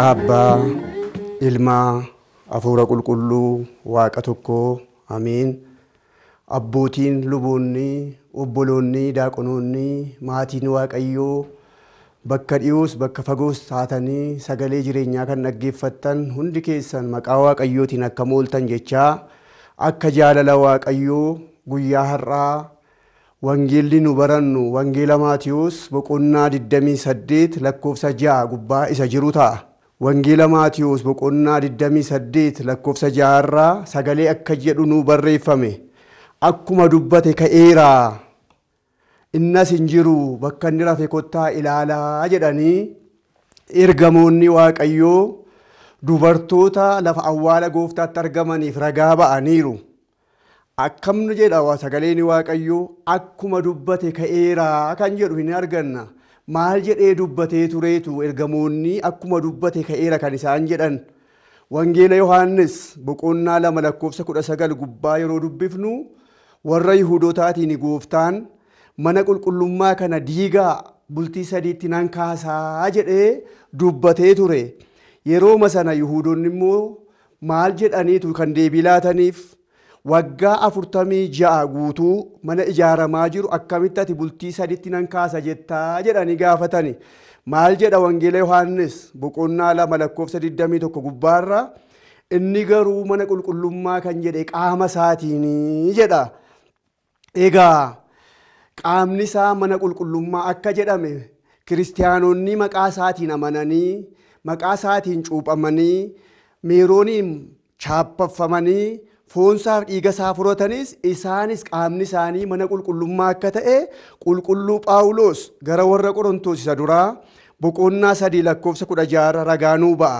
Abbaa, Ilmaa, Hafuura Qulqulluu, Waaqa tokkoo, Amiin. Abbootiin luboonni, obboloonni, daaqonoonni, maatiin Waaqayyoo bakka dhiyoos bakka fagoos taatanii sagalee jireenyaa kan dhaggeeffattan hundi keessan maqaa Waaqayyootiin akka mooltan jechaa akka jaalala Waaqayyoo guyyaa har'aa wangeelli nu barannu wangeela Maatiyoos boqonnaa 28 lakkoofsa 6 gubbaa isa jiru ta'a. Wangeela Maatiyoos boqonnaa 28 lakkoofsa 6 irraa sagalee akka jedhu nu barreeffame. Akkuma dubbate ka'eeraa innas hin jiru bakka inni rafe kottaa ilaalaa jedhanii ergamoonni Waaqayyoo dubartoota lafa awwaala gooftaatti argamaniif ragaa ba'aniiru. Akkamni jedha sagaleen Waaqayyoo akkuma dubbate ka'eeraa kan jedhu hin arganna. Maal jedhee dubbatee tureetu ergamoonni akkuma dubbate ka'eera kan isaan jedhan. Wangeela Yohaannis boqonnaa lama lakkoofsa kudha sagal gubbaa yeroo dubbifnu warra Yihudootaatiin gooftaan mana qulqullummaa kana diigaa bultii sadiitti nan kaasaa jedhee dubbatee ture. Yerooma sana Yihudoonni immoo maal jedhaniitu kan deebii laataniif waggaa afurtamii ja'a guutuu mana ijaaramaa jiru akkamitti ati bultii sadiitti nan kaasa jettaa jedhanii gaafatani. Maal jedha Wangeela Yohaannis boqonnaa lama lakkoofsa 21 gubbaarra inni garuu mana qulqullummaa kan jedhe qaama isaatiin jedha. Egaa qaamni isaa mana qulqullummaa akka jedhame kiristaanonni maqaa isaatiin amananii maqaa isaatiin cuuphamanii meerooniin chaappaffamanii foonsaaf dhiiga isaa furatanis isaanis qaamni isaanii mana qulqullummaa akka ta'e qulqulluu Phaawulos gara warra Qorontoos isa duraa boqonnaa sadii lakkoofsa kudha jaha ragaanuu ba'a.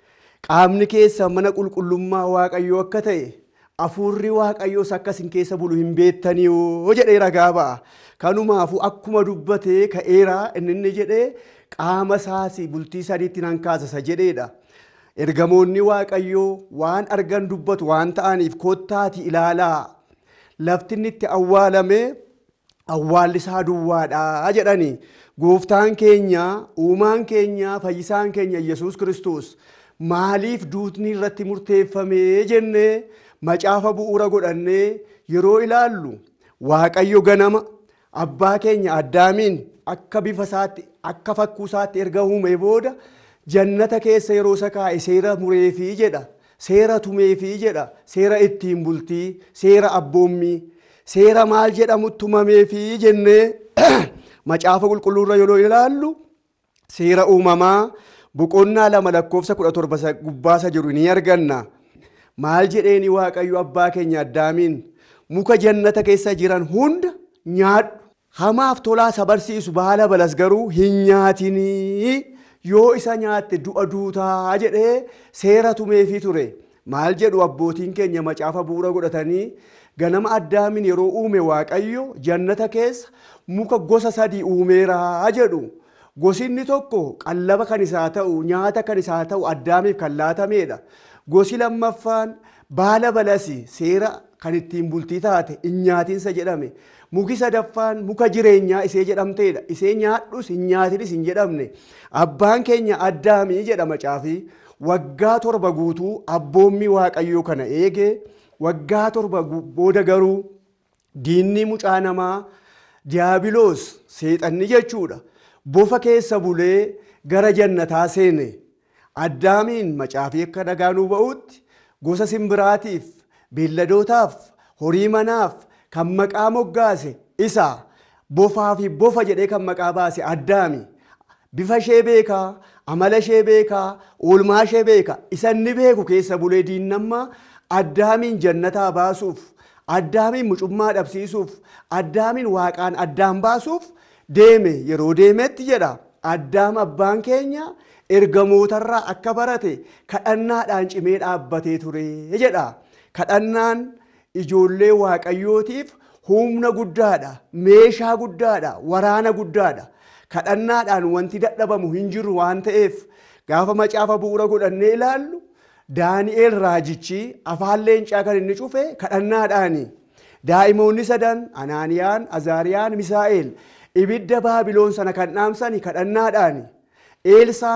Qaamni keessa mana qulqullummaa Waaqayyoo akka ta'e hafuurri Waaqayyoos akkasin keessa bulu hin beektanii yoo jedhee ragaa ba'a. Kanumaafuu akkuma dubbatee ka'eeraa inni inni jedhee qaama isaas bultii sadiitti nan kaasasa jedheedha. Ergamoonni Waaqayyoo waan argan dubbatu waan ta'aniif kottaati ilaalaa lafti inni itti awwaalame awwaalli isaa duwwaadha jedhani. Gooftaan keenya uumaan keenya fayyisaan keenya Yesuus Kiristoos maaliif duutni irratti murteeffamee jennee macaafa bu'uura godhannee yeroo ilaallu Waaqayyo ganama abbaa keenya addaamiin akka bifa isaatti akka fakkuu isaatti erga uumee booda jannata keessa yeroo isa kaa'e seera mureefii jedha seera tumeefii jedha seera ittiin bultii seera abboommii seera maal jedhamu tumameefii jennee macaafa qulqulluurra yeroo ilaallu seera uumamaa boqonnaa lama lakkoofsa kudha torba gubbaasa jiru ni arganna. Maal jedheeni Waaqayyo abbaa keenya addaamiin muka jannata keessa jiran hunda nyaadhu. Hamaaf tolaa isa barsiisu baala balas garuu hin nyaatinii yoo isa nyaatte du'a duutaa jedhee seera tumeefii ture. Maal jedhu abbootiin keenya macaafa bu'uura godhatanii ganama addaamiin yeroo uume Waaqayyo jannata keessa muka gosa sadii uumeeraa jedhu. Gosi inni tokko qallaba kan isaa ta'u nyaata kan isaa ta'u addaamiif kan laatameedha. Gosi lammaffaan baala balasi seera kan ittiin bultii taate hin nyaatiinsa jedhame. Muki sadaffaan muka jireenyaa isee jedhamteedha. Isee nyaadhus hin nyaatinis hin jedhamne. Abbaan keenya addaamii jedha macaafii. Waggaa torba guutuu abboommii waaqayyoo kana eege waggaa torba booda garuu diinni mucaa namaa diyaabiloos seexanni jechuudha. Bofa keessa bulee gara jannataa seene. Addaamiin macaafii akka dhagaanuu ba'utti gosa simbiraatiif beelladootaaf horii manaaf kan maqaa moggaase isa bofaa fi bofa jedhee kan maqaa baase addaami. Bifa ishee beekaa, amala ishee beekaa, oolmaa ishee beeka. Isa inni beeku keessa bulee diinnammaa addaamiin jannataa baasuuf, addaamiin mucummaa dhabsiisuuf, addaamiin waaqaan addaan baasuuf deeme yeroo deemetti jedha. Addaam abbaan keenya ergamootarraa akka barate kadhannaadhaan cimee dhaabbatee ture jedha. Kadhannaan ijoollee waaqayyootiif humna guddaadha, meeshaa guddaadha, waraana guddaadha. Kadhannaadhaan wanti dadhabamu hin jiru waan ta'eef gaafa macaafa bu'uura godhannee ilaallu Daani'eel raajichi afaan leencaa kan inni cufe kadhannaadhaani. Daa'imoonni sadan Anaaniyaan, Azaariyaan, Misaa'eel ibidda Baabiloon sana kan dhaamsani kadhannaadhaani. Eelsaan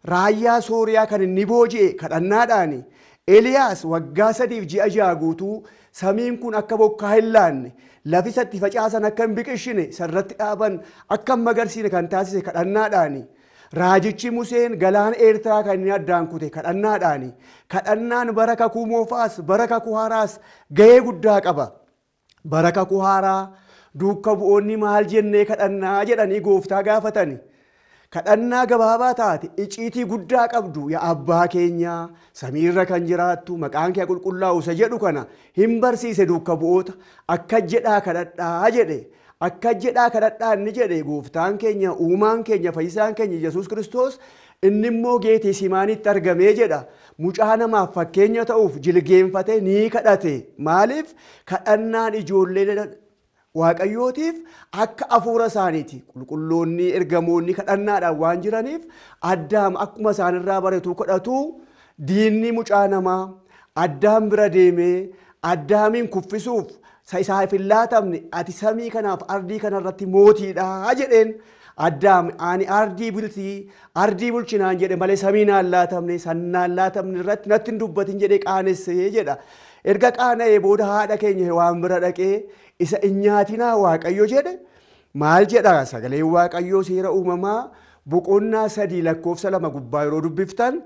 raayyaa sooriyaa kan inni booji'e kadhannaadhaani eliyaas waggaa sadiif ji'a ja'a guutuu samiin kun akka bokkaa hin laanne lafi isatti facaasan akka hin biqilchine sarratti dhaaban akka hin magarsiine kan taasise kadhannaadhaani raajichi museen galaana eertiraa kan inni addaan kute kadhannaadhaani kadhannaan bara kakuu moofaas bara kakuu haaraas gahee guddaa qaba bara kakuu haaraa duuka bu'oonni maal jennee kadhannaa jedhanii gooftaa gaafatani. kadhannaa gabaabaa taate iciitii guddaa qabdu yaa abbaa keenya samiirra kan jiraattu maqaan kee qulqullaa'u isa jedhu kana hin barsiise duuka bu'oota akka jedhaa kadhadhaa jedhe akka jedhaa kadhadhaa inni jedhe gooftaan keenya uumaan keenya fayyisaan keenya yesus kiristoos inni immoo geetee simaanitti argamee jedha mucaa namaaf fakkeenya ta'uuf jilgeenfatee ni kadhate maaliif kadhannaan ijoollee waaqayyootiif akka afuura isaaniiti qulqulloonni ergamoonni kadhannaadhaan waan jiraniif addaam akkuma isaanirraa baratu kadhatu diinni mucaa namaa addaam bira deemee addaamiin kuffisuuf isaaf hin laatamne ati samii kanaaf ardii kanarratti mootiidha jedheen addaam ani ardii bultii ardii bulchinaan jedhe malee samii naan laatamne sannaan laatamne irratti natti hin dubbatin jedhee qaanessee jedha erga qaana'ee booda haadha keenya waan bira dhaqee isa hin nyaatinaa waaqayyo jedhe maal jedha sagaleen waaqayyoo seera uumamaa boqonnaa sadii lakkoofsa lama gubbaa yeroo dubbiftan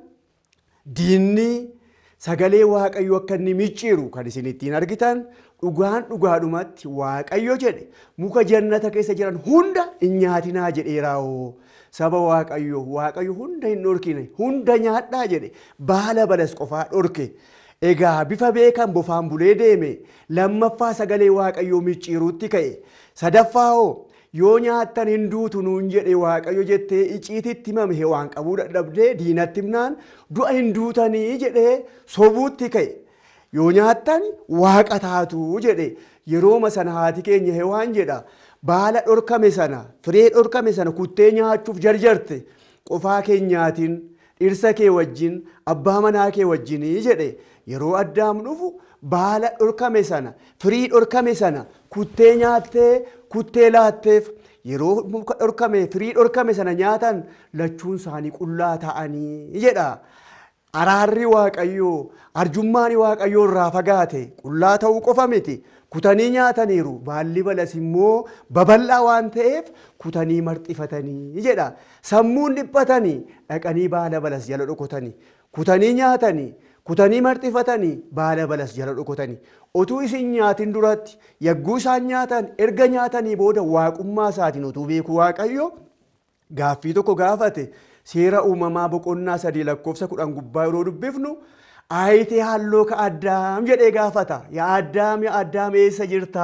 diinni sagalee waaqayyo akka inni micciiru kan isin ittiin argitan dhugaan dhugaadhumatti waaqayyo jedhe muka jannata keessa jiran hunda hin nyaatinaa jedheeraawoo saba waaqayyo waaqayyo hunda hin dhorkine hunda nyaadhaa jedhe baala balas qofaa dhorke. Egaa bifa beekan bofaan bulee deeme lammaffaa sagalee waaqayyoo micciiruutti ka'e sadaffaa hoo yoo nyaattan hin duutu nuun jedhe waaqayyo jettee iciititti himame waan qabuu dadhabdee diinatti himnaan du'a hin duutanii jedhee sobuutti ka'e yoo nyaattan waaqa taatu jedhe yerooma sana haati keenya hewaan jedha baala dhorkame sana firee dhorkame sana kuttee nyaachuuf jarjarte qofaa keenyaatiin dhirsa kee wajjin abbaa manaa kee wajjinii jedhe yeroo addaam dhufu baala dhorkame sana firii dhorkame sana kuttee nyaattee kuttee laatteef yeroo muka dhorkame firii dhorkame sana nyaatan lachuun isaanii qullaa ta'anii jedha. Araarri waaqayyoo arjummaan waaqayyoo irraa fagaate qullaa ta'uu qofa miti kutanii nyaataniiru baalli balas immoo babal'aa waan ta'eef kutanii marxifatanii jedha sammuun dhiphatanii dhaqanii baala balas jala dhokotanii kutanii nyaatanii kutanii marxifatanii baala balas jala dhokotanii otuu isin nyaatin duratti yagguu isaan nyaatan erga nyaatanii booda waaqummaa isaatiin otuu beeku waaqayyo gaaffii tokko gaafate seera uumamaa boqonnaa sadii lakkoofsa kudhan gubbaa yeroo dubbifnu aayitee halloo ka addaam jedhee gaafata yaa addaam yaa addaam eessa jirta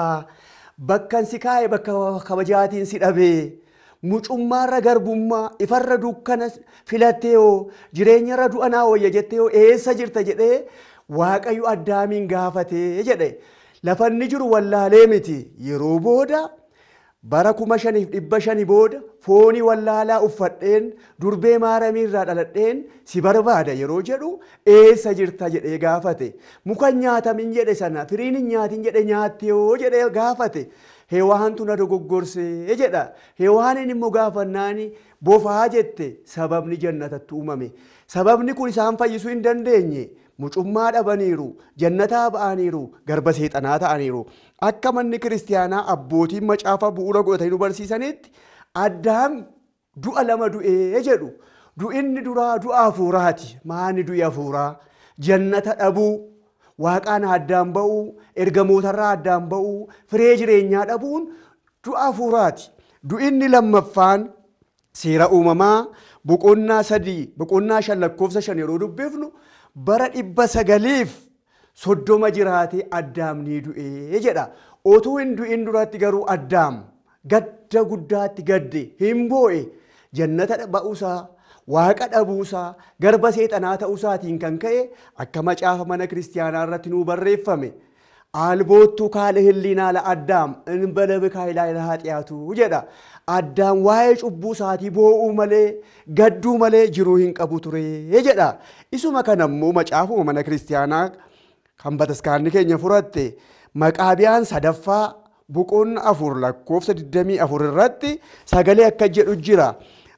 bakkan si kaa'e bakka kabajaatiin si dhabee mucummaarra garbummaa ifarra dukkana filattee hoo jireenyarra du'anaa wayya jettee hoo eessa jirta jedhee waaqayyo addaamiin gaafatee jedhe lafanni jiru wallaalee miti yeroo booda bara kuma shaniif dhibba shani booda foonii wallaalaa uffadheen durbee maaramiirraa dhaladheen si barbaada yeroo jedhu eessa jirta jedhee gaafate muka nyaatamin jedhe sana firiin hin nyaatin jedhe nyaatte yoo jedhee gaafate heewaantu na dogoggorsee jedha heewaanin immoo gaafannaani bofaa jette sababni jannatatti uumame sababni kun isaan fayyisuu hin dandeenye mucummaa dhabaniiru jannataa ba'aniiru garba seexanaa ta'aniiru akka manni kiristiyaanaa abbootiin macaafa bu'uura godhatanii nu barsiisanitti addaam du'a lama du'ee jedhu du'inni duraa du'a hafuuraati maani du'i hafuuraa jannata dhabuu waaqaan addaan ba'uu ergamootarraa addaan ba'uu firee jireenyaa dhabuun du'a hafuuraati du'inni lammaffaan seera uumamaa boqonnaa sadii boqonnaa shan lakkoofsa shan yeroo dubbifnu bara dhibba sagaliif soddoma jiraatee addaam ni du'ee jedha otuu hin du'in duratti garuu addaam gadda guddaatti gadde hin boo'e jannata ba'uusaa waaqa dhabuusaa garba seexanaa ta'uusaatiin kan ka'e akka macaafa mana kiristiyaanaa irratti nuu barreeffame alboottu kaale hilliinaa la addaam inbala bikaayilaa ilaa haxiyaatu jedha addaan waa'ee cubbuu isaatii boo'uu malee gadduu malee jiruu hin qabu ture jedha isuma kana immoo macaafuma mana kiristiyaanaa kan bataskaanni keenya furatte maqaabiyaan sadaffaa boqonnaa afur lakkoofsa 24 irratti sagalee akka jedhu jira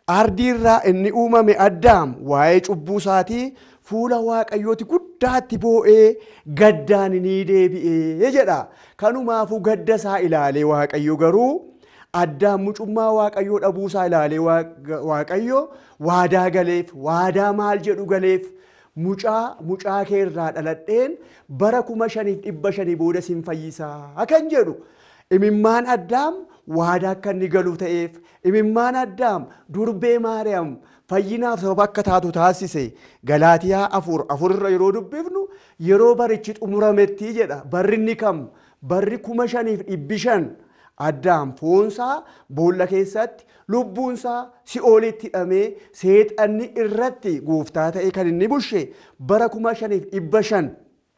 ardiirraa inni uumame addaam waa'ee cubbuu isaatii fuula waaqayyooti guddaatti boo'ee gaddaan ni deebi'ee jedha kanumaafuu gadda isaa ilaalee waaqayyo garuu addaan mucummaa waaqayyoo dhabuusaa ilaalee waaqayyo waadaa galeef waadaa maal jedhu galeef mucaa mucaa kee irraa dhaladheen bara kuma shaniif dhibba shanii booda sin fayyisaa kan jedhu imimmaan addaam waadaa akka inni galu ta'eef imimmaan addaam durbee maariyaam fayyinaaf sababa akka taatu taasise galaatiyaa afur afurra yeroo dubbifnu yeroo barichi xumurametti jedha barri inni kam barri kuma shaniif dhibbi shan addaam foonsaa boolla keessatti lubbuunsaa si'oolitti hidhamee seexanni irratti gooftaa ta'e kan inni bushe bara kuma shaniif dhibba shan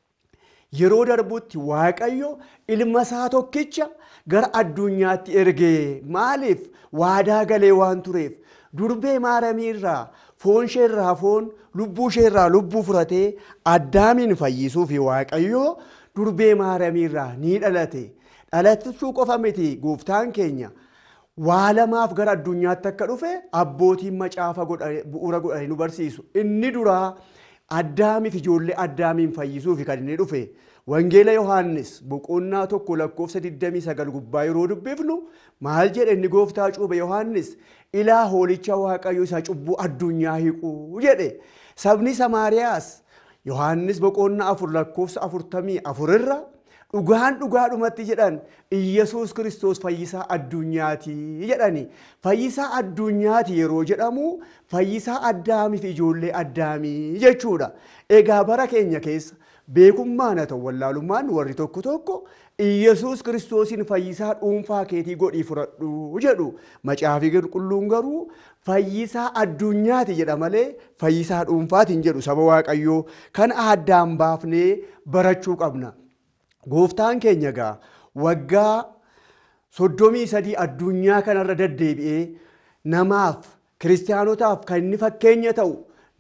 yeroo darbutti waaqayyo ilma isaa tokkicha gara addunyaatti ergee maaliif waadaa galee waan tureef durbee maaramii irraa foon ishee irraa foon lubbuu ishee irraa lubbuu furatee addaamiin fayyisuuf waaqayyo durbee maaramii irraa ni dhalate dhalatachuu qofa miti gooftaan keenya waa lamaaf gara addunyaatti akka dhufe abbootiin macaafa bu'uura godhanii nu barsiisu inni duraa addaamiif ijoollee addaamiin fayyisuuf kan inni dhufe wangeela yohaannis boqonnaa tokko lakkoofsa 29 gubbaa yeroo dubbifnu maal jedhe inni gooftaa cuube yohaannis ilaa hoolicha waaqayyo isa cubbuu addunyaa hiquu jedhe sabni samaariyaas yohaannis boqonnaa afur lakkoofsa afurtamii afurirra dhugaan dhugaadhumatti jedhan iyyasuus kiristoos fayyisaa addunyaati jedhani fayyisaa addunyaati yeroo jedhamu fayyisaa addaamiif ijoollee addaamii jechuudha egaa bara keenya keessa beekummaan haa ta'u wallaalummaan warri tokko tokko iyyasuus kiristoosiin fayyisaa dhuunfaa keetii godhii fudhadhu jedhu macaafii qulqulluun garuu fayyisaa addunyaati jedha malee fayyisaa dhuunfaatiin jedhu saba waaqayyoo kan addaan baafnee barachuu qabna. Gooftaan keenya gaa waggaa soddomii sadii addunyaa kanarra deddeebi'ee namaaf kiristaanotaaf kan inni fakkeenya ta'u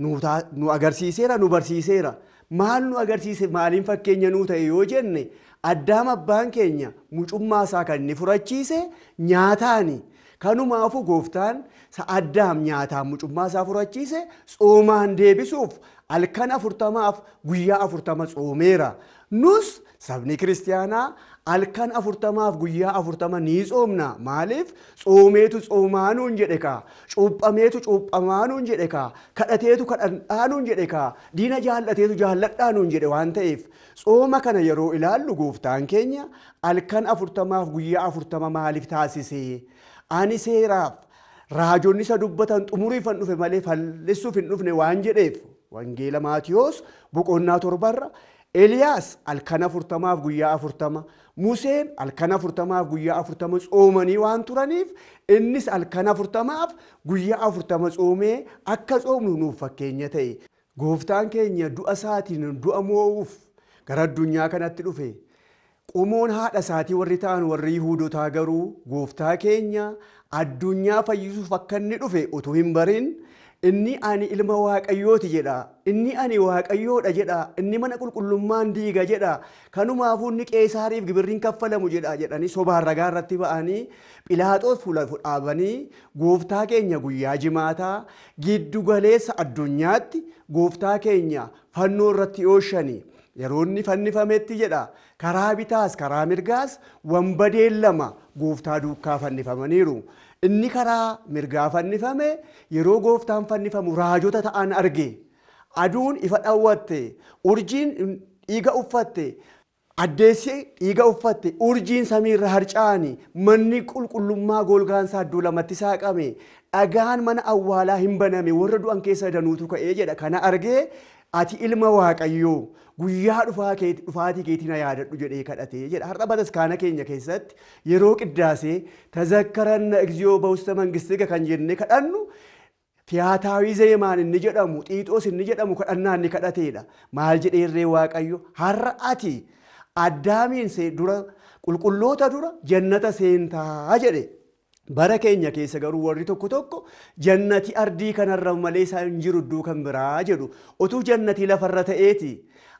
nu agarsiiseera nu barsiiseera. Maal nu agarsiise maaliin fakkeenya nuu ta'e yoo jenne addaam abbaan keenya mucummaa isaa kan inni furachiise nyaataani. Kanumaafuu gooftaan addaam nyaataan mucummaa isaa furachiise tsoomaan deebisuuf halkan afurtamaaf guyyaa afurtama tsoomeera. Nus sabni kiristaanaa halkan afurtamaaf guyyaa afurtama ni tsoomna. Maaliif? Tsoomeetu tsoomaa jedhe kaa. Cuuphameetu cuuphamaa nuun jedhe kaa. Kadhateetu kadhadhaa nuun jedhe kaa. Diina jaallateetu jaalladhaa nuun jedhe waan ta'eef tsooma kana yeroo ilaallu gooftaan keenya halkan afurtamaaf guyyaa afurtama maaliif taasise? Ani seeraaf raajonni isa dubbatan xumuriif hin dhufe malee fal'isuuf hin dhufne waan jedheef wangeela maatiyoos boqonnaa torbarra Eliyaas halkan afurtamaaf guyyaa afurtama Museen halkan afurtamaaf guyyaa afurtama tsoomanii waan turaniif innis halkan afurtamaaf guyyaa afurtama tsoomee akka tsoomnu nuuf fakkeenya ta'e. Gooftaan keenya du'a isaatiin du'a moo'uuf gara addunyaa kanatti dhufe. Qomoon haadha isaatii warri ta'an warri Yihuudotaa garuu gooftaa keenya addunyaa fayyisuuf akka inni dhufe utuu hin barin inni ani ilma waaqayyooti jedha inni ani waaqayyoodha jedha inni mana qulqullummaan diiga jedha kanumaafuu inni qeesaariif gibirriin kaffalamu jedha jedhanii sobaan ragaa irratti ba'anii philaaxoos fuula dhaabanii gooftaa keenya guyyaa jimaataa giddu galeessa addunyaatti gooftaa keenya fannoo irratti ooshanii yeroo inni fannifametti jedha karaa bitaas karaa mirgaas wambadeen lama gooftaa duukaa fannifamaniiru. Inni karaa mirgaa fannifame yeroo gooftaan fannifamu raajota ta'an arge. Aduun ifa dhawwatte, urjiin dhiiga uffatte, addeessi dhiiga uffatte, urjiin samiirra harca'ani, manni qulqullummaa golgaansaa iddoo lamatti saaqame, dhagaan mana awwaalaa hin baname warra du'an keessa danuutu ka'ee jedha. Kana argee ati ilma waaqayyoo guyyaa dhufaatii keetii na yaadadhu jedhee kadhatee jedha. Har'a bataskaana keenya keessatti yeroo qiddaasee tazakkaranna egziyoo ba'usta mangistiga kan jennee kadhannu tiyaataawii zeemaan inni jedhamu xiixoos inni jedhamu kadhannaa inni kadhateedha. Maal jedheerree waaqayyo har'a ati addaamiin dura qulqulloota dura jannata seentaa jedhe. Bara keenya keessa garuu warri tokko tokko jannati ardii kanarra malee isaa hin jiru iddoo kan biraa jedhu. Otuu jannatii lafarra ta'eeti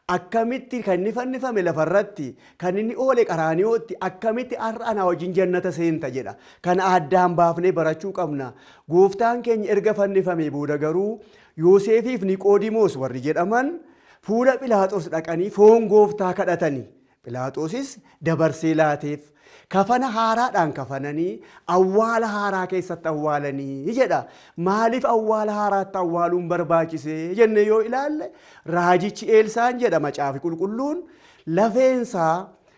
akkamitti kan inni fannifame lafarratti kan inni oole qaraaniyooti akkamitti har'a anaa wajjin jannata seenta jedha kana addaan baafnee barachuu qabna gooftaan keenya erga fannifame booda garuu yoosefiif niqoodimoos warri jedhaman fuula philaaxoos dhaqanii foon gooftaa kadhatanii philaaxoosis dabarsee laateef kafana haaraadhaan kafananii awwaala haaraa keessatti awwaalanii jedha maaliif awwaala haaraatti awwaaluun barbaachisee jenne yoo ilaalle raajichi eelsaan jedha macaafi qulqulluun lafeensaa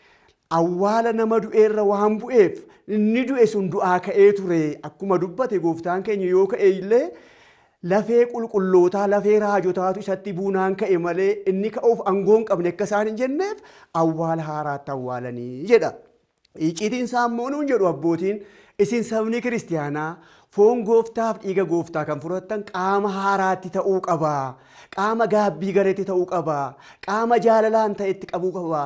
awwaala nama du'eerra waan bu'eef inni du'e sun du'aa ka'ee ture akkuma dubbate gooftaan keenya yoo ka'e illee lafee qulqullootaa lafee raajotaatu isatti buunaan ka'e malee inni ka'uuf aangoon qabne akka isaan hin jenneef awwaala haaraatti awwaalanii jedha. Icciitiin saammonuun jedhu abbootiin isin sabni kiristiyaanaa foon gooftaaf dhiiga gooftaa kan fudhattan qaama haaraatti ta'uu qaba. Qaama gaabbii galeetti ta'uu qaba. Qaama jaalalaan ta'etti qabuu qaba.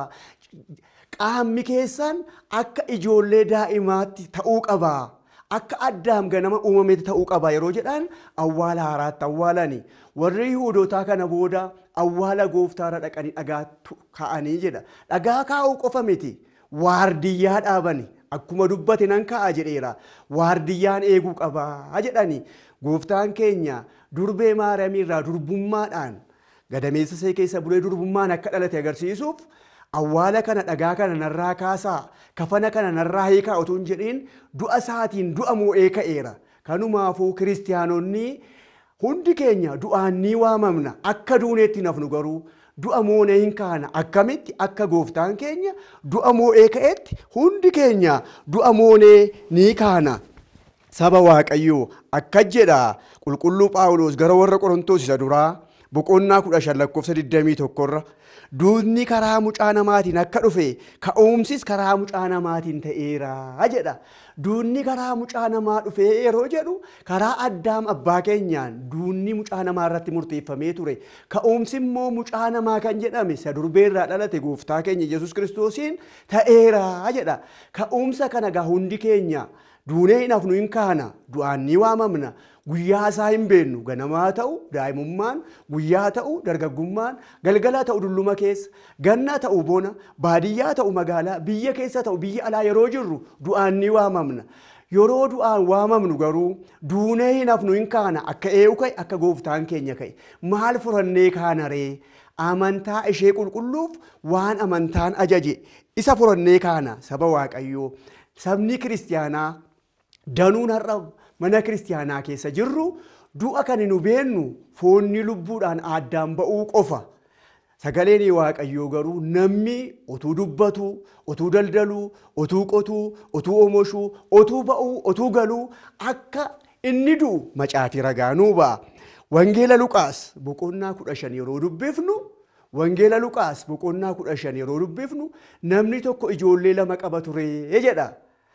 Qaamni keessan akka ijoollee daa'imaatti ta'uu qaba. Akka addaam ganama uumametti ta'uu qaba yeroo jedhan awwaala haaraatti awwaalani. Warri Yihuudootaa kana booda awwaala gooftaarra dhaqanii dhagaa kaa'anii jedha. Dhagaa kaa'uu qofa miti. Waardiyyaa dhaabani. Akkuma dubbate nan ka'a jedheera. Waardiyyaan eeguu qabaa jedhani. Gooftaan keenya durbee Maariyaamii irraa durbummaadhaan gadameessa see keessa bulee durbummaan akka dhalate agarsiisuuf awwaala kana dhagaa kana narraa kaasaa kafana kana narraa hiikaa otoo hin jedhiin du'a isaatiin du'a moo'ee ka'eera. Kanumaafuu kiristiyaanonni hundi keenya du'aan ni waamamna akka duuneetti nafnu garuu du'a moonee hin kaana akkamitti akka gooftaan keenya du'a moo'ee ka'etti hundi keenya du'a moonee ni kaana. Saba Waaqayyoo akka jedha qulqulluu Phaawulos gara warra Qorontoos isa duraa boqonnaa kudha shan lakkoofsa 21 irra duutni karaa mucaa namaatiin akka dhufe ka'umsis karaa mucaa namaatiin ta'eera jedha. Duunni karaa mucaa namaa dhufee yeroo jedhu karaa addaam abbaa keenyaan duunni mucaa namaa irratti murteeffamee ture. Ka'umsi immoo mucaa namaa kan jedhame isa durbeerraa dhalate gooftaa keenya Yesuus kiristoosiin ta'eera jedha. Ka'umsa kana gaa hundi keenya duunee hin hafnu hin kaana du'aan ni waamamna. guyyaa isaa hin beennu ganamaa ta'u daa'imummaan guyyaa ta'u dargaggummaan galgala ta'u dulluma keessa ganna ta'u bona baadiyyaa ta'u magaalaa biyya keessa ta'u biyya alaa yeroo jirru du'aan ni waamamna. Yeroo du'aan waamamnu garuu duunee hin hafnu hin kaana akka ee'u ka'e akka gooftaan keenya ka'e maal furannee kaana ree amantaa ishee qulqulluuf waan amantaan ajaje isa furannee kaana saba waaqayyoo sabni kiristiyaanaa danuun har'a mana kiristiyaanaa keessa jirru du'a kan nu beennu foonni lubbuudhaan addaan ba'uu qofa. Sagaleen waaqayyoo garuu namni utuu dubbatu, utuu daldaluu, utuu qotuu, utuu oomishuu, utuu ba'uu, utuu galuu akka inni du'u macaatii ragaa nuu ba'a. Wangeela Luqaas boqonnaa kudha shan yeroo dubbifnu Wangeela Luqaas boqonnaa kudha shan yeroo dubbifnu namni tokko ijoollee lama qaba ture jedha.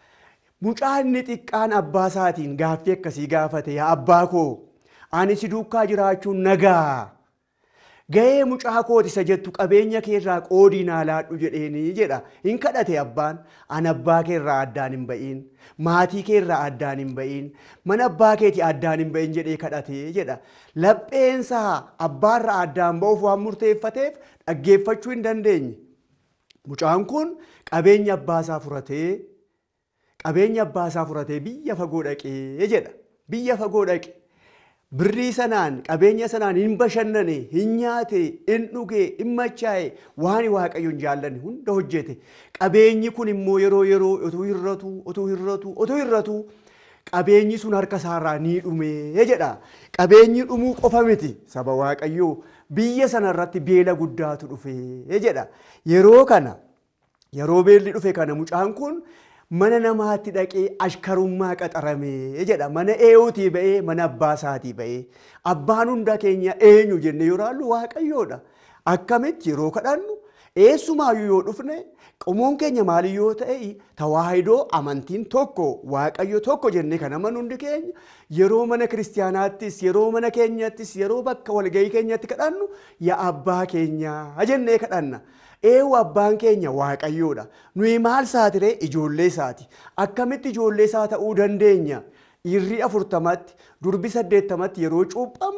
Mucaa inni xiqqaan abbaa isaatiin gaaffii akkasii gaafate yaa abbaa koo ani si duukaa jiraachuun nagaa. Ga'ee mucaa kooti isa jettu qabeenya keerraa qoodii naa laadhu jedheenii jedha. Hin kadhate abbaan an abbaa keerraa addaan hin ba'iin maatii keerraa addaan hin ba'iin mana abbaa keetii addaan hin ba'iin jedhee kadhate jedha. Lapheensaa abbaarraa addaan ba'uuf waan murteeffateef dhaggeeffachuu hin dandeenye. Mucaan kun qabeenya abbaasaa furatee qabeenya abbaasaa furatee biyya fagoo dhaqee jedha. Biyya fagoo dhaqe. Birrii sanaan qabeenya sanaan hin bashannane, hin nyaate, hin dhuge, hin machaa'e waan waaqayyoon jaallanne hunda hojjete. Qabeenyi kun immoo yeroo yeroo utuu hirratu, utuu hirratu, utuu hirratu qabeenyi sun harka isaarraa ni dhume jedha. Qabeenyi dhumuu qofa miti saba waaqayyoo biyya sana irratti beela guddaatu dhufe jedha. Yeroo kana yeroo beelli dhufe kana mucaan kun mana namaatti dhaqee ashkarummaa qaxaramee jedha. Mana eeyuutii ba'ee mana abbaa isaatii ba'ee. Abbaan hunda keenya eenyu jenne yoo ilaallu waaqayyoodha. Akkamitti yeroo kadhannu eessumaayyuu yoo dhufne qomoon keenya maali yoo ta'e tawaahidoo amantiin tokko waaqayyo tokko jennee kan amanu hundi keenya yeroo mana kiristiyaanaattis yeroo mana keenyattis yeroo bakka walgahii keenyatti kadhannu yaa abbaa keenya jennee kadhanna. Eewu abbaan keenya waaqayyoodha. Nuyi maal saatiree ijoollee isaati. Akkamitti ijoollee isaa ta'uu dandeenya? Dhiirri afurtamatti, durbi saddeettamatti yeroo cuuphamnu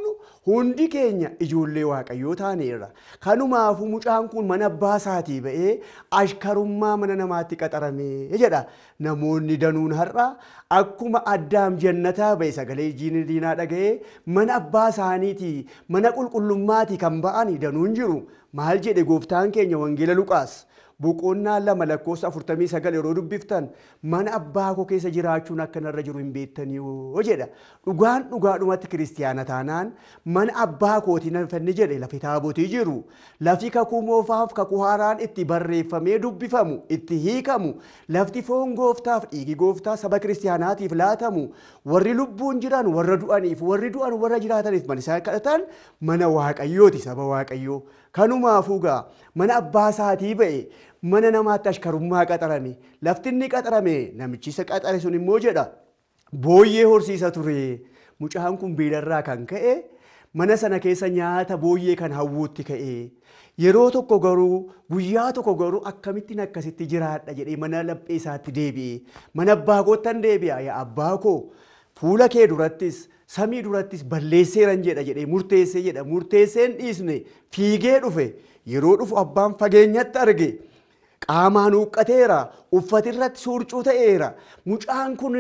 Hundi keenya ijoollee waaqayyoo taaneerra. Kanumaafuu mucaan kun mana abbaa isaatii ba'ee ashkarummaa mana namaatti qaxaramee jedha. Namoonni danuun har'a akkuma addaam jannataa ba'e sagalee jiin diinaa dhaga'ee mana abbaa isaaniitii mana qulqullummaatii kan ba'an danuun jiru. Maal jedhe gooftaan keenya wangeela Luqaas. boqonnaa lama lakkoofsa afurtamii sagal yeroo dubbiftan mana abbaa koo keessa jiraachuun akka narra jiru hin beektanii jedha. Dhugaan dhugaadhumatti kiristiyaana taanaan mana abbaa kootii nafanni jedhe lafi taabotii jiru. Lafi kakuu moofaaf kakuu haaraan itti barreeffamee dubbifamu itti hiikamu lafti foon gooftaaf dhiigi gooftaa saba kiristiyaanaatiif laatamu warri lubbuun jiran warra du'aniif warri du'an warra jiraataniif mana isaan kadhatan mana waaqayyooti saba waaqayyoo. Kanumaafuu gaa mana abbaa isaatii ba'e mana namaatti ashkarummaa qaxarame lafti inni qaxarame namichi isa qaxare sun immoo jedha booyyee horsiisa ture mucaan kun beelarraa kan ka'e mana sana keessa nyaata booyyee kan hawwuutti ka'e yeroo tokko garuu guyyaa tokko garuu akkamittiin akkasitti jiraadha jedhee mana laphee isaatti deebi'e mana abbaa koottan deebi'a yaa abbaa koo fuula kee durattis samii durattis balleesseeran jedha jedhee murteessee jedha murteesseen dhiisne fiigee dhufe yeroo dhufu abbaan fageenyatti arge qaamaan huqqateera uffatirratti suurcuu ta'eera mucaan kun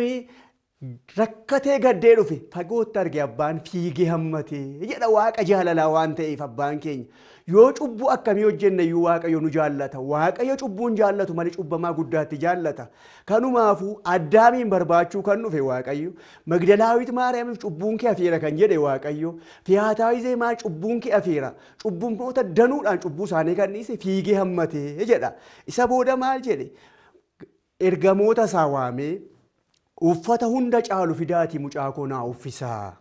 rakkatee gaddee dhufe fagootti arge abbaan fiigee hammatee jedha waaqa jaalalaa waan ta'eef abbaan keenya yoo cubbuu akkamii hojjenne iyyuu waaqayyo nu jaallata waaqayyo cubbuun jaallatu malee cubbamaa guddaatti jaallata kanumaafuu addaamiin barbaachuu kan dhufe waaqayyo magdalaawit maariyaamiif cubbuun kee afeera kan jedhe waaqayyo fiyaataawizee maal cubbuun kee afeera cubbummoota danuudhaan cubbuu isaanii kan dhiise fiigee hammatee jedha isa booda maal jedhe ergamoota isaa waamee uffata hunda caalu fidaatii mucaa koo naa uffisaa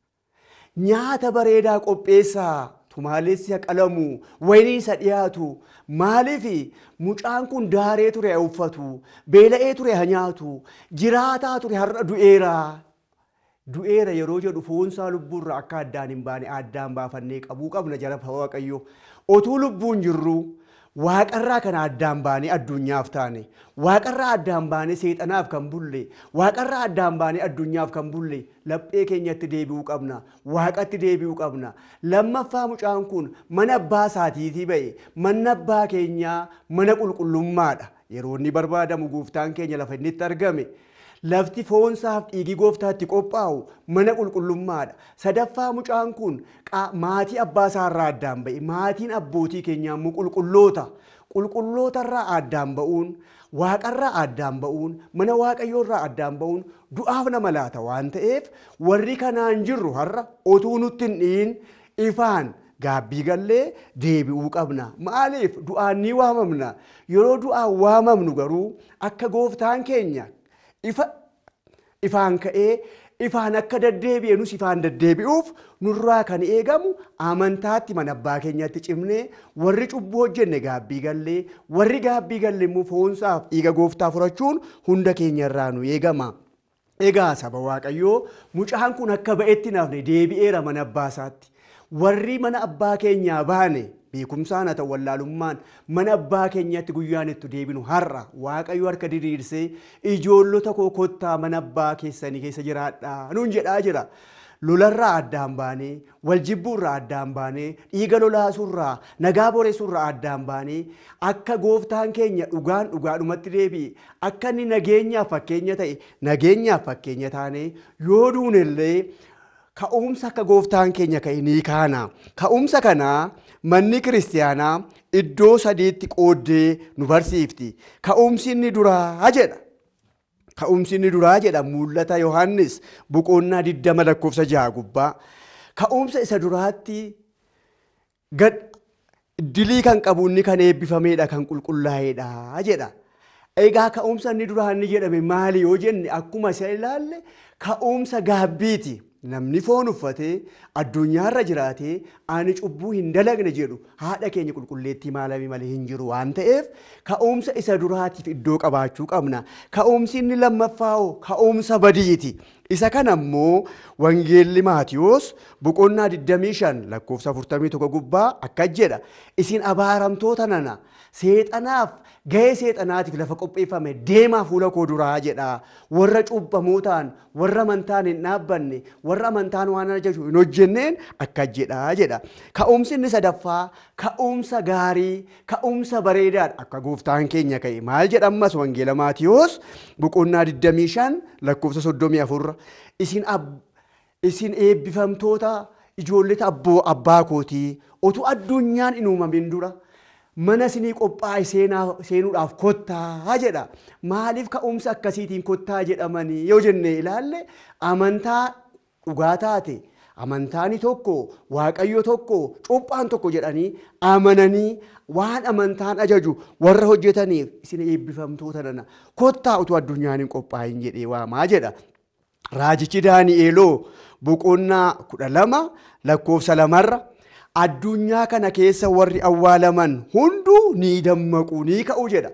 nyaata bareedaa qopheessaa tumaalessi qalamu wayinii isa dhiyaatu maaliif mucaan kun daaree ture haa uffatu beela'ee ture haa nyaatu jiraataa ture har'a du'eera du'eera yeroo jedhu foonsaa lubbuurra akka addaan hin baane addaan baafannee qabuu qabna jara waaqayyo otuu lubbuun jirru waaqarraa kana addaan baanee addunyaaf taane waaqarraa addaan baanee seexanaaf kan bulle waaqarraa addaan baanee addunyaaf kan bulle laphee keenyatti deebi'uu qabna waaqatti deebi'uu qabna lammaffaa mucaan kun mana abbaa isaatiitii ba'e manni abbaa keenyaa mana qulqullummaadha yeroo inni barbaadamu gooftaan keenya lafa inni itti argame. Lafti foonsaaf dhiigi gooftaatti qophaa'u mana qulqullummaadha. Sadaffaa mucaan kun maatii abbaa isaarraa addaan ba'e. Maatiin abbootii keenyaa immoo qulqulloota. Qulqullootarraa addaan ba'uun, waaqarraa addaan ba'uun, mana waaqayyoorraa addaan ba'uun du'aaf nama laata waan ta'eef warri kanaan jirru har'a otuu nutti hin dhiin ifaan gaabbii gallee deebi'uu qabna. Maaliif du'aan ni waamamna. Yeroo du'aan waamamnu garuu akka gooftaan keenya ifa ifaan ka'ee ifaan akka deddeebi'e nus ifaan deddeebi'uuf nurraa kan eegamu amantaatti mana abbaa keenyatti cimnee warri cubbuu hojjenne gaabbii gallee warri gaabbii galle immoo foonsaaf dhiiga gooftaa furachuun hunda keenyarraa nu eegama. Egaa saba Waaqayyoo mucaan kun akka ba'etti nafne deebi'eera mana abbaa isaatti. Warri mana abbaa keenyaa baane beekumsaan haa ta'u wallaalummaan mana abbaa keenyatti guyyaan itti deebinu har'a waaqayyo harka diriirsee ijoollota koo kottaa mana abbaa keessanii keessa jiraadhaa nuun jedhaa jira. Lolarraa addaan baanee waljibbuurraa addaan baanee dhiiga lolaasurraa nagaa boreessurraa addaan baanee akka gooftaan keenya dhugaan dhugaadhumatti deebi'e akka inni nageenyaaf fakkeenya ta'e nageenyaaf fakkeenya taanee yoo duunellee ka'umsa akka gooftaan keenya ka'e ni kaana. Ka'umsa kanaa manni kiristiyaanaa iddoo sadiitti qooddee nu barsiifti. Ka'umsi inni duraa jedha. Ka'umsi inni duraa jedha mul'ata Yohaannis boqonnaa digdama lakkoofsa jaha gubbaa. Ka'umsa isa duraatti gad dilii kan qabu inni kan eebbifameedha kan qulqullaa'eedha jedha. Egaa ka'umsa inni duraa inni jedhame maali yoo jenne akkuma isa ilaalle ka'umsa gaabbiiti. Namni foon uffatee addunyaarra jiraatee ani cubbuu hin dalagne jedhu haadha keenya qulqulleettii maalami malee hin jiru waan ta'eef ka'umsa isa duraatiif iddoo qabaachuu qabna. Ka'umsi inni lammaffaa ka'umsa badiiti. Isa kana immoo wangeelli Maatiyoos boqonnaa 25 lakkoofsa 41 gubbaa akkas jedha. Isin abaaramtoota nana seexanaaf gahee seexanaatiif lafa qopheeffame deemaa fuula koo duraa jedha warra cubbamootaan warra amantaan hin dhaabbanne warra amantaan waan ajaju hin hojjenneen akka jedha jedha ka'umsi inni sadaffaa ka'umsa gaarii ka'umsa bareedaadha akka gooftaan keenya ka'e maal jedhamas wangeela maatiyoos boqonnaa 25 lakkoofsa 34 isin isin eebbifamtoota ijoollota abboo abbaa kootii otu addunyaan hin uumamin dura mana isinii qophaa'e seenuudhaaf kottaa jedha. Maaliif ka'umsa akkasiitiin kottaa jedhamanii yoo jenne ilaalle amantaa dhugaa taate amantaani tokko waaqayyo tokko cuuphaan tokko jedhanii amananii waan amantaan ajaju warra hojjetaniif isin eebbifamtoota nana kottaa utuu addunyaan hin qophaa'in jedhee waamaa jedha. Raajichi Daani'eeloo boqonnaa kudha lama lakkoofsa lamarra addunyaa kana keessa warri awwaalaman hunduu ni dammaqu ni ka'u jedha.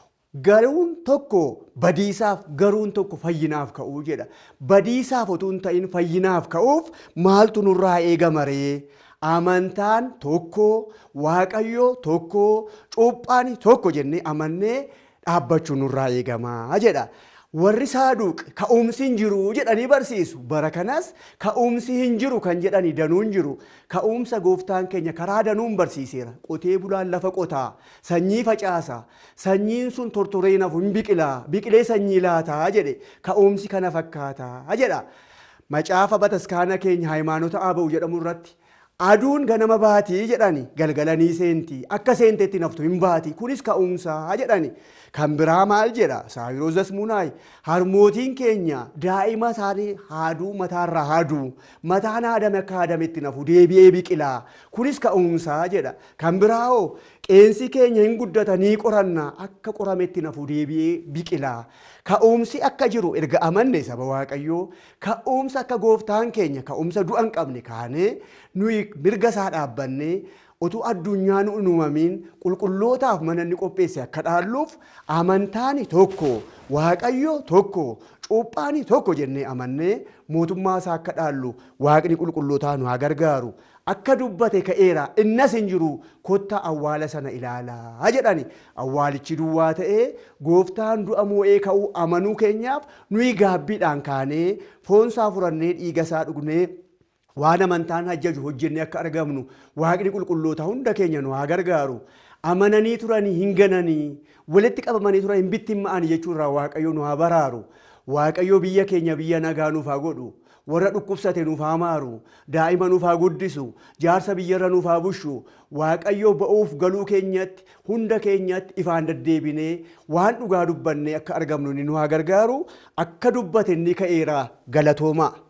Garuun tokko badiisaaf garuun tokko fayyinaaf ka'uu jedha. Badiisaaf otoo hin ta'in fayyinaaf ka'uuf maaltu nurraa eegama ree? Amantaan tokko, waaqayyo tokko, cuuphaan tokko jennee amannee dhaabbachuu nurraa eegamaa jedha. warri saaduq ka'umsi hin jiru jedhanii barsiisu bara kanas ka'umsi hin jiru kan jedhani danuu hin jiru ka'umsa gooftaan keenya karaa danuun barsiiseera qotee bulaan lafa qotaa sanyii facaasa sanyiin sun tortoree nafu hin biqilaa biqilee sanyii laataa jedhe ka'umsi kana fakkaataa jedha macaafa bataskaana keenya haayimaanota aba'u jedhamu irratti aduun ganama baatii jedhani galgalanii seenti akka seenteetti naftu hin baati kunis ka'umsaa jedhani kan biraa maal jedha saayiroos dasmuunaay harmootiin keenya daa'ima isaanii haaduu mataarraa haaduu mataan haadame akka haadametti nafu deebi'ee biqilaa kunis ka'umsaa jedha kan biraa hoo qeensi keenya hin guddata ni qoranna akka qorametti nafu deebi'ee biqilaa ka'umsi akka jiru erga amanne saba waaqayyoo ka'umsa akka gooftaan keenya ka'umsa du'a hin qabne kaanee nuyi mirga isaa dhaabbannee utuu addunyaan hin uumamin qulqullootaaf mana inni qopheesse akka dhaalluuf amantaani tokko waaqayyo tokko cuuphaani tokko jennee amannee mootummaa isaa akka dhaallu waaqni qulqullootaa nu haa gargaaru akka dubbate ka'eera innas hin jiru kotta awwaala sana ilaalaa jedhani awwaalichi duwwaa ta'ee gooftaan du'a moo'ee ka'uu amanuu keenyaaf nuyi gaabbiidhaan kaanee foonsaa furannee dhiiga isaa dhugnee waan amantaan ajaju hojjennee akka argamnu waaqni qulqulloota hunda keenya nu haa gargaaru amananii turanii hin gananii walitti qabamanii turan hin bittimma'anii jechuurraa waaqayyo nu haa baraaru waaqayyo biyya keenya biyya nagaa nuuf haa godhu warra dhukkubsate nuuf haa maaru daa'ima nuuf haa guddisu jaarsa biyyarra nuuf haa bushu waaqayyo ba'uuf galuu keenyatti hunda keenyatti ifaan deddeebinee waan dhugaa dubbannee akka argamnu ni nu haa gargaaru akka dubbate ni ka'eera galatoomaa.